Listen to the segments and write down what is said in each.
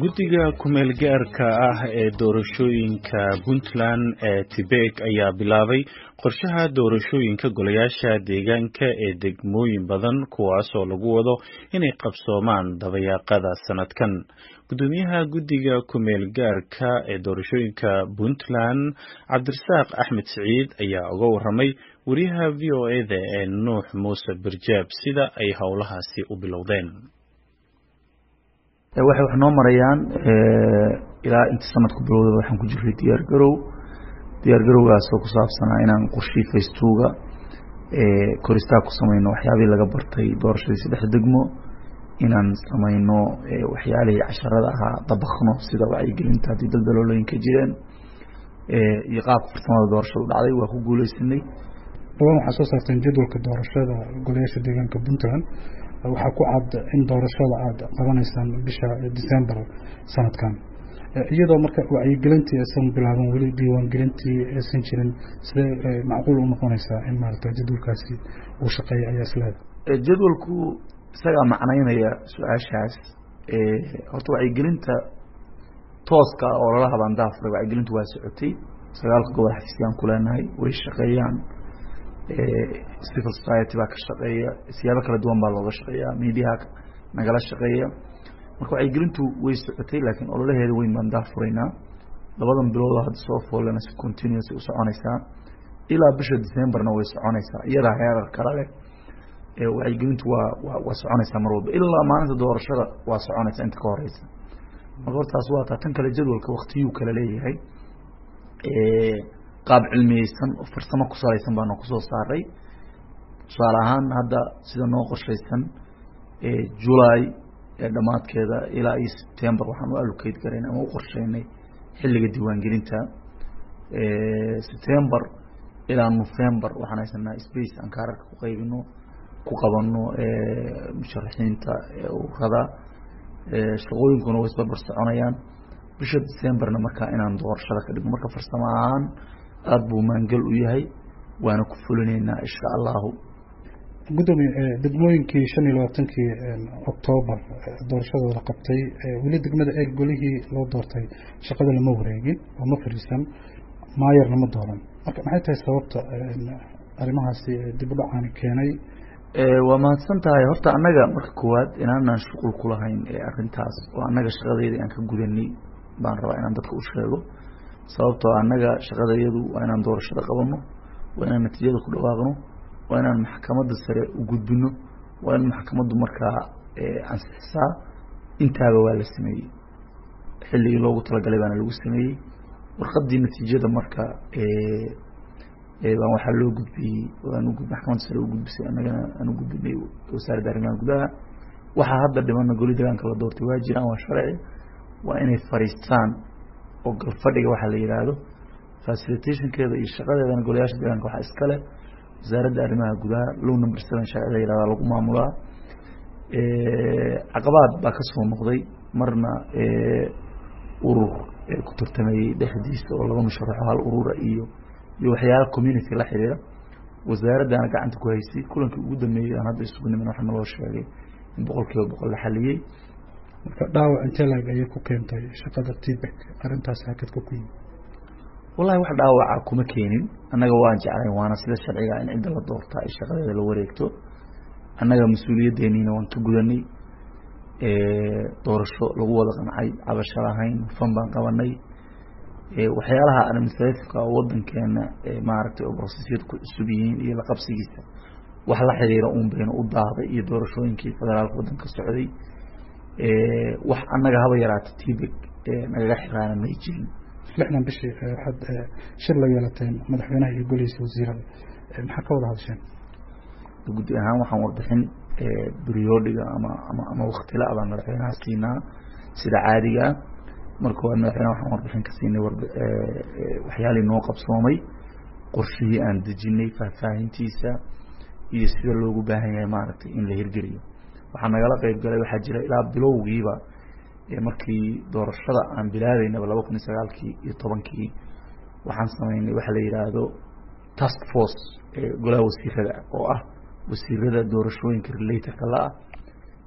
guddiga kumeel gaarka ah ee doorashooyinka puntland ee tibek ayaa bilaabay qorshaha doorashooyinka golayaasha deegaanka ee degmooyin badan kuwaasoo lagu wado inay qabsoomaan dabayaaqada sanadkan gudoomiyaha guddiga kumeel gaarka ee doorashooyinka puntland cabdirasaaq axmed siciid ayaa uga waramay wariyaha v o eda ee nuux muuse birjaab sida ay howlahaasi u bilowdeen waxay wax noo marayaan ilaa inta sanadku bilowdaba waxaan ku jiray diyaar garow diyaar garowgaasoo ku saabsanaa inaan qorshii faystuuga koristaag ku samayno waxyaabihii laga bartay doorashadii saddex degmo inaan samayno waxyaalihii casharada ahaa dabakno sida wacyigelinta haddii daldaloolooyinka jireen iyo qaabka farsamada doorashadu dhacday waa ku guuleysanay dhawaan waxaa soo saarteen jadwalka doorashada golayaasha deegaanka puntland waxaa ku cad in doorashada aada qabanaysaan bisha december sanadkan iyadoo marka wacyigelintii aysan bilaaban weli diiwaangelintii aysan jirin sidee macquul u noqonaysaa in maarata jadwalkaasi uu shaqeeya ayaa isleeda jadwalku isagaa macnaynaya su-aashaas horta wacyigelinta tooska oo lala habaan daafuray wacyigelintu waa socotay sagaalka gobol xafiisyaan ku leenahay way shaqeeyaan civil society baa ka shaqeeya siyaabo kala duwan baa looga shaqeeya mediaha nagala shaqeeya marka wacyigelintu way socotay laakiin ololaheeda weyn baan daafuraynaa labadan bilood hadda soo foolena si continuous u soconaysaa ilaa bisha decemberna way soconaysaa iyadaa heerar kala leh wacyigelintu waa wa waa soconaysaa mar walba ilaa maalinta doorashada waa soconaysaa inta ka horeysa marka hortaas waa taa tan kale jadwalka waktiyuu kala leeyahay qaab cilmiyeysan oo farsamo ku salaysan baana kusoo saaray tusaale ahaan hadda sida noo qorshaysan julay dhammaadkeeda ilaa iyo september waxaan u allocate garayn ama u qorsheynay xilliga diiwaangelinta september ilaa november waxaan haysanaa space aan kaararka ku qaybino ku qabano musharaxiinta urada shaqooyinkuna way isbarbar soconayaan bisha decemberna markaa inaan doorashada ka dhigno marka farsamo ahaan aada buu maangal u yahay waana ku fulinaynaa insha allahu gudoomiye degmooyinkii shan iyo labaatankii octoobar doorashadooda la qabtay weli degmada eeg golihii loo doortay shaqada lama wareegin oo ma fariisan maayarna ma dooran marka maxay tahay sababta arrimahaasi dib u dhacaani keenay waa mahadsan tahay horta annaga marka koowaad inaanaan shuqul ku lahayn arrintaas oo annaga shaqadeeda aan ka gudanay baan rabaa inaan dadka u sheego sababtoo annaga shaqadayadu waa inaan doorashada qabano waa inaan natiijada ku dhawaaqno waa inaan maxkamadda sare u gudbino waa in maxkamaddu markaa ansixisaa intaaba waa la sameeyey xilligii loogu talagalay baana lagu sameeyey warqadii natiijada marka baan waxaa loo gudbiyey aan maxkamadda sare u gudbisay annagana aan u gudbinay wasaaradda arrimaha gudaha waxaa hadda dhimana goli degaanka la doortay waa jiraan waa sharci waa inay fariistaan oo galfadhiga waxaa la yihaahdo facilitationkeeda iyo shaqadeedana golayaasha deegaanka waxaa iskale wasaaradda arrimaha gudaha low number seven sharcida yihahdaa lagu maamulaa caqabaad baa kasoo noqday marna urur ku tartamayey dhexdiisa oo laba musharaxo hal urura iyo iyo waxyaala community la xiriira wasaaraddana gacanta ku haysay kulankii ugu dambeeyey aan hadda isugu nimin waxa naloo sheegay in boqol kiiba boqol la xaliyey marka dhaawac intee laeg ayay ku keentay shaqada tibek arrintaas hakadka ku yimi wallahi wax dhaawaca kuma keenin annaga waan jeclay waana sida sharciga in cidda la doorta ay shaqadeeda la wareegto annaga mas-uuliyaddeeniina waan ka gudanay doorasho lagu wada qancay cabasho lahayn hufan baan qabanay waxyaalaha administrativeka oo wadankeena maaragtay oo brosesyada ku cusub yihiin iyo la qabsigiisa wax la xiriira uun bayna u daahday iyo doorashooyinkii federaalka wadanka socday wax annaga haba yaraata tibek nagaga xiraana may jirin lixdan bishii waxaad shir la yeelateen madaxweynaha iyo golihiisa wasiirada maxaa ka wada hadasheen guddi ahaan waxaan warbixin briodiga ama ama ama waktila baan madaxweynaha siinaa sida caadiga ah marka waa madaxweynaha waxaan warbixin ka siinay waxyaalii noo qabsoomay qorshihii aan dejinay faahfaahintiisa iyo sida loogu baahan yahay maaragtay in la hirgeliyo waxaa nagala qeyb galay waxaa jira ilaa bilowgiiba markii doorashada aan bilaabeynaba laba kun iyo sagaalkii iyo tobankii waxaan sameynay waxa la yihaahdo task force golaha wasiirada oo ah wasiirada doorashooyinka relatorka la-ah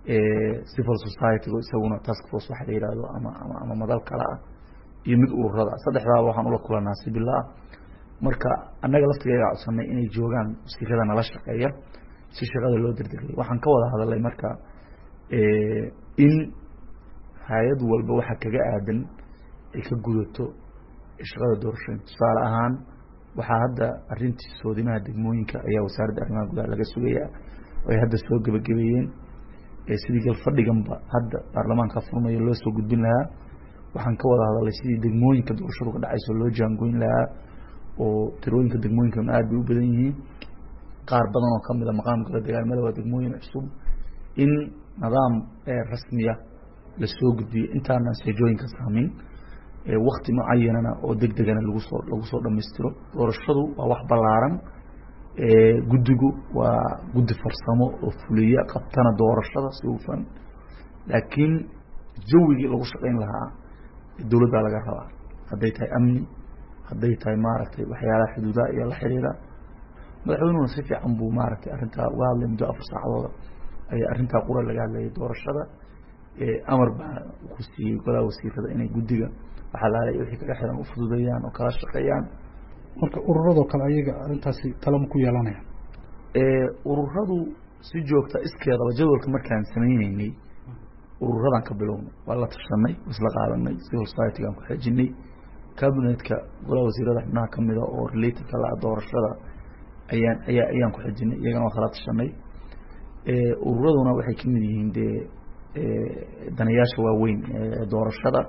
civil society-ga isaguna task force waxa la yihahdo ama ama ama madal kale ah iyo mid ururada saddexdaaba waxaan ula kulanaa si bila ah marka annaga laftigeega codsanay inay joogaan wasiirada nala shaqeeya si shaqada loo derdegay waxaan ka wada hadalay marka in hay-ad walba waxa kaga aadan ay ka gudato shaqada doorashooyinka tusaale ahaan waxaa hadda arintii soodimaha degmooyinka ayaa wasaaradda arrimaha gudaha laga sugayaa ay hadda soo gebagabeeyeen sidii galfadhiganba hadda baarlamaanka furmayo loo soo gudbin lahaa waxaan ka wada hadalay sidii degmooyinka doorashadu ka dhacayso loo jaangoyn lahaa oo tirooyinka degmooyinkan aad bay u badan yihiin qaar badan oo kamid a maqaamkala dagaalmada waa degmooyin cusub in nidaam rasmiya lasoo gudbiyo intaanan seejooyinka saamin wakti mucayanana oo deg degana lagu soo lagu soo dhamaystiro doorashadu waa wax ballaaran guddigu waa guddi farsamo oo fuliya qabtana doorashada si hufan laakiin jawigii lagu shaqayn lahaa dowladdaa laga rabaa hadday tahay amni hadday tahay maaragtay waxyaalaha xuduudaha iyo la xiriira madaxweynuhuna si fiican buu maaragtay arrintaa uga hadlay muddo afar saacadooda ayaa arrintaa qura laga hadlayay doorashada amar baa ku siiyey golaha wasiirada inay guddiga waxaa laalay wixii kaga xiran u fududeeyaan oo kala shaqeeyaan marka ururadoo kale ayaga arrintaasi talama ku yeelanaya ururadu si joogta iskeedaba jadwalka markaan sameyneynay ururadan ka bilownay waa la tashanay isla qaadanay civil society-gaan ku xejinay cabinetka golaha wasiirada xubnaha kamida oo related la doorashada ayaan ayaa ayaan ku xejinay iyagana waa kala tashanay ururaduna waxay kamid yihiin dee danayaasha waaweyn doorashada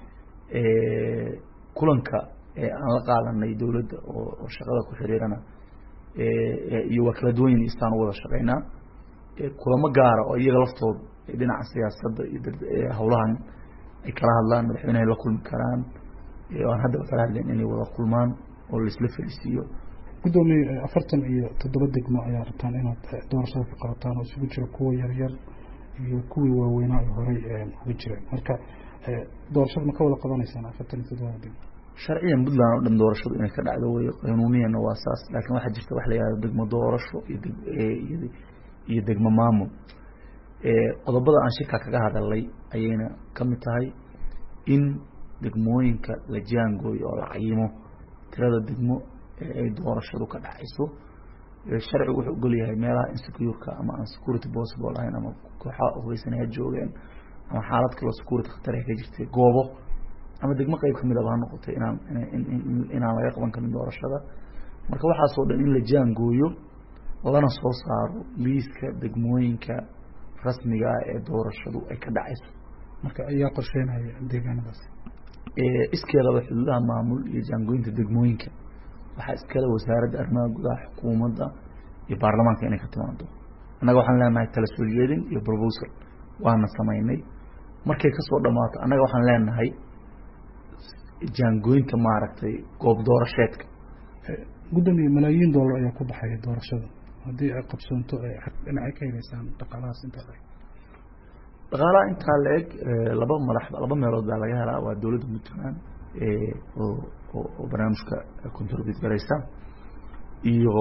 kulanka aan la qaadanay dowladda oo shaqada ku xiriirana iyo waa kala duwan yihin istaan u wada shaqeynaa kulamo gaara oo iyaga laftooda dhinaca siyaasadda iyo howlahan ay kala hadlaan madaxweynehay la kulmi karaan aan haddaba kala hadleen inay wada kulmaan oo laisla fariisiiyo guddoomiye afartan iyo toddoba degmo ayaa rabtaan inaad doorashada ka qabataan oo isugu jira kuwa yaryar iyo kuwii waaweynaa ay horey uga jireen marka doorashada ma ka wada qabanaysaan afartan iyo toddobada degmo sharciyan puntland oo dhan doorashadu inay ka dhacdo wey qanuuniyana waa saas laakiin waxaa jirta wax la yihahdo degmo doorasho iyo iyo degmo maamul qodobada aan shirka kaga hadalay ayayna kamid tahay in degmooyinka la jaangooyo oo la cayimo tirada degmo ay doorashadu ka dhacayso sharcigu wuxuu ogol yahay meelaha insecureka ama aan security possible ahayn ama kooxaha hubeysanaya joogeen ama xaalad kaloo security khatar ay ka jirtay goobo ama degmo qeyb kamidaba ha noqotay inaan inaan laga qaban karin doorashada marka waxaasoo dhan in la jaangooyo lana soo saaro liiska degmooyinka rasmiga ah ee doorashadu ay ka dhacayso marka ayaa qorsheynaya deegaanadaas iskeedaba xuduudaha maamul iyo jaangooyinta degmooyinka waxaa iskale wasaaradda arrimaha gudaha xukuumadda iyo baarlamaanka inay ka timaado annaga waxaan leenahay tala soo jeedin iyo proposal waana samaynay markay kasoo dhamaato annaga waxaan leenahay jaangooyinta maaragtay goob doorasheedka guddoomiye malaayiin dollar ayaa ku baxaya doorashada haddii ay qabsoonto dhinacay ka heleysaan dhaqaalahaas intaa la eg dhaqaalaha intaa la eg laba madax laba meelood baa laga helaa waa dowladda puntland oo oo barnaamijka contribute garaysa iyo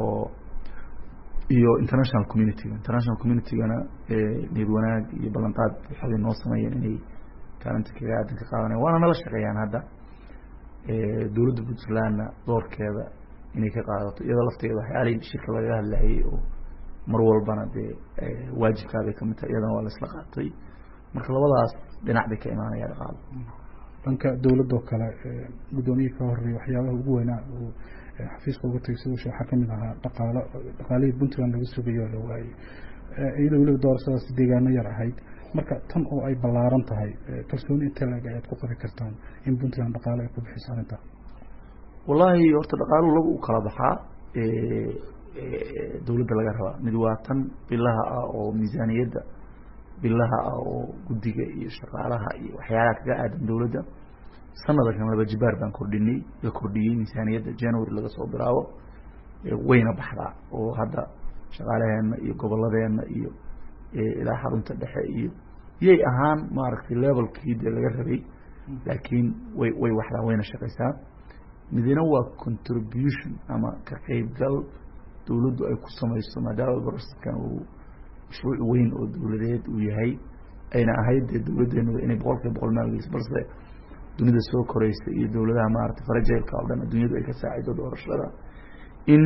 iyo international community-ga international community-gana niyad wanaag iyo ballanqaad waxay noo sameeyeen inay kaalinta kaga aadan ka qaadanaya waana nala shaqeeyaan hadda dowladda puntlandna doorkeeda inay ka qaadato iyadoo lafteeda waxyaalihii shirka lagaga hadlayay oo mar walbana dee waajibkaabay kamid tahay iyadana waa la isla qaatay marka labadaas dhinac bay ka imaanaya dhaqaalo dhanka dowladoo kale guddoomiyihii ka horeeyay waxyaabaha ugu weynaa uu xafiiska uga tegay siduu waxaa kamid ahaa dhaqaalo dhaqaalihii puntland laga sugayo la waayey iyadoo weliba doorashadaasi deegaano yar ahayd marka tan oo ay ballaaran tahay kalsooni intee laeg ayaad ku qabi kartaan in puntland dhaqaalo ay ku bixiso arrintaa wallaahi horta dhaqaaluhu laba u kala baxaa dowladda laga rabaa mid waa tan bilaha ah oo miisaaniyadda bilaha ah oo guddiga iyo shaqaalaha iyo waxyaalaha kaga aadan dowladda sanadkan laba jibaar baan kordhinay la kordhiyey miisaaniyadda january laga soo bilaabo wayna baxdaa oo hadda shaqaalaheenna iyo goboladeenna iyo ilaa xarunta dhexe iyo iyay ahaan maaragtay levelkii dee laga rabay laakiin way way waxdaa wayna shaqaysaa midina waa contribution ama ka qeybgal dowladdu ay ku samayso maadaama baraskan uu mashruuc weyn oo dowladeed uu yahay ayna ahayd dee dowladdeenu inay boqol kiiba boqol maalgeliso balse dunida soo koreysa iyo dowladaha maaragtay farajeelka oo dhan adduunyadu ay ka saacido doorashada in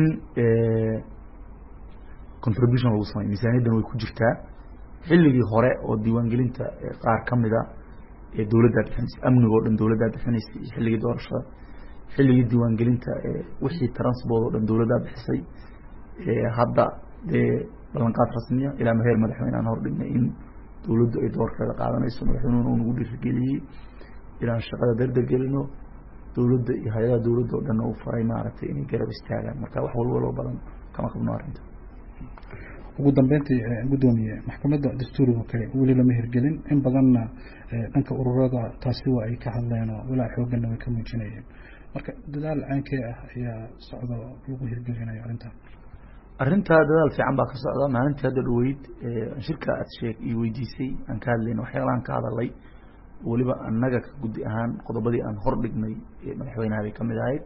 contribution lagu sameyo miisaaniyaddan way ku jirtaa xilligii hore oo diiwaangelinta qaar ka mida ee dowladdaa bixinaysay amniga o dhan dowladdaa bixinaysay iyo xilligii doorashada xilligii diiwaangelinta wixii transport oo dhan dowladdaa bixisay hadda dee ballanqaad rasmiya ilaa maheer madaxweyne aan hordhignay in dowladdu ay doorkeeda qaadanayso madaxweynuhuna uu nagu dhiirigeliyey inaan shaqada dardargelino dowladda iyo hay-adaha dowladda o dhanna u faray maaragtay inay garab istaagaan marka wax walwaloo badan kama qabno arrinta ugu dambeyntii guddoomiye maxkamadda dastuuriga kale weli lama hirgelin in badanna dhanka ururada taasi waa ay ka hadleen oo walaa xooganna way ka muujinayeen marka dadaal caankee ah ayaa socdo lagu hirgelinayo arrintan arrintaa dadaal fiican baa ka socda maalintii hadda dhaweyd shirka aad sheeg iyo weydiisay aan ka hadlayna waxyaalahan ka hadalay weliba annaga ka guddi ahaan qodobadii aan hor dhignay madaxweynaha bay ka mid ahayd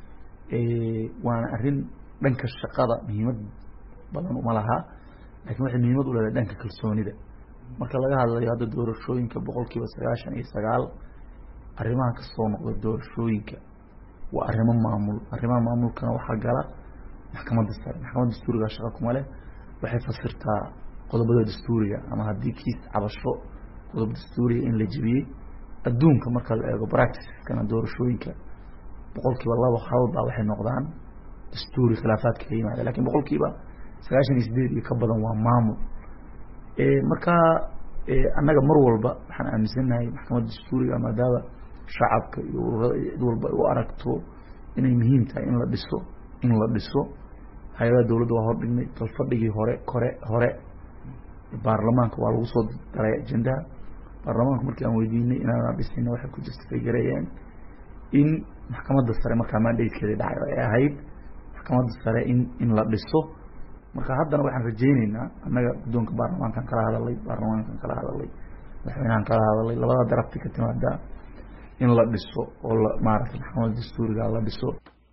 waana arrin dhanka shaqada muhiimad badan uma laha lakin waxay muhiimad u leedahay dhanka kalsoonida marka laga hadlayo hadda doorashooyinka boqol kiiba sagaashan iyo sagaal arrimaha kasoo noqda doorashooyinka waa arrimo maamul arrimaha maamulkana waxaa gala maxkamadda sare maxkamadda dastuuriga shaqa kuma leh waxay fasirtaa qodobada dastuuriga ama haddii kiis cabasho qodob dastuuriga in la jebiyey adduunka marka la eego practiceskana doorashooyinka boqol kiiba laba hal baa waxay noqdaan dastuuri khilaafaadka ka yimaada lakin boqol kiiba sagaashan iyo sideed iyo ka badan waa maamul marka annaga mar walba waxaan aaminsannahay maxkamadda dastuuriga maadaama shacabka iyo ururada iyo cid walba ay u aragto inay muhiim tahay in la dhiso in la dhiso hay-adaha dowladda waa hor dhignay talfadhigii hore kore hore baarlamaanka waa lagu soo daray ajendaha baarlamaanka markii aan weydiinay inaanaan dhisayna waxay ku justifay gareeyeen in maxkamadda sare markaa mandatekeedii dhacay oo ay ahayd maxkamadda sare in in la dhiso marka haddana waxaan rajayneynaa annaga guddoonka baarlamaankan kala hadalay baarlamaankan kala hadalay madaxweynahan kala hadalay labada darafti ka timaada in la dhiso oo la maaragtay maxkamadda dastuuriga la dhiso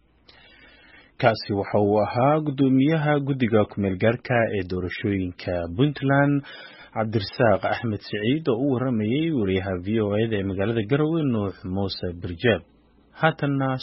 kaasi waxa uu ahaa guddoomiyaha guddiga kumeel gaarka ee doorashooyinka puntland cabdirasaaq axmed siciid oo u waramayey wariyaha v o eda ee magaalada garowe nuux muuse birjaab haatanna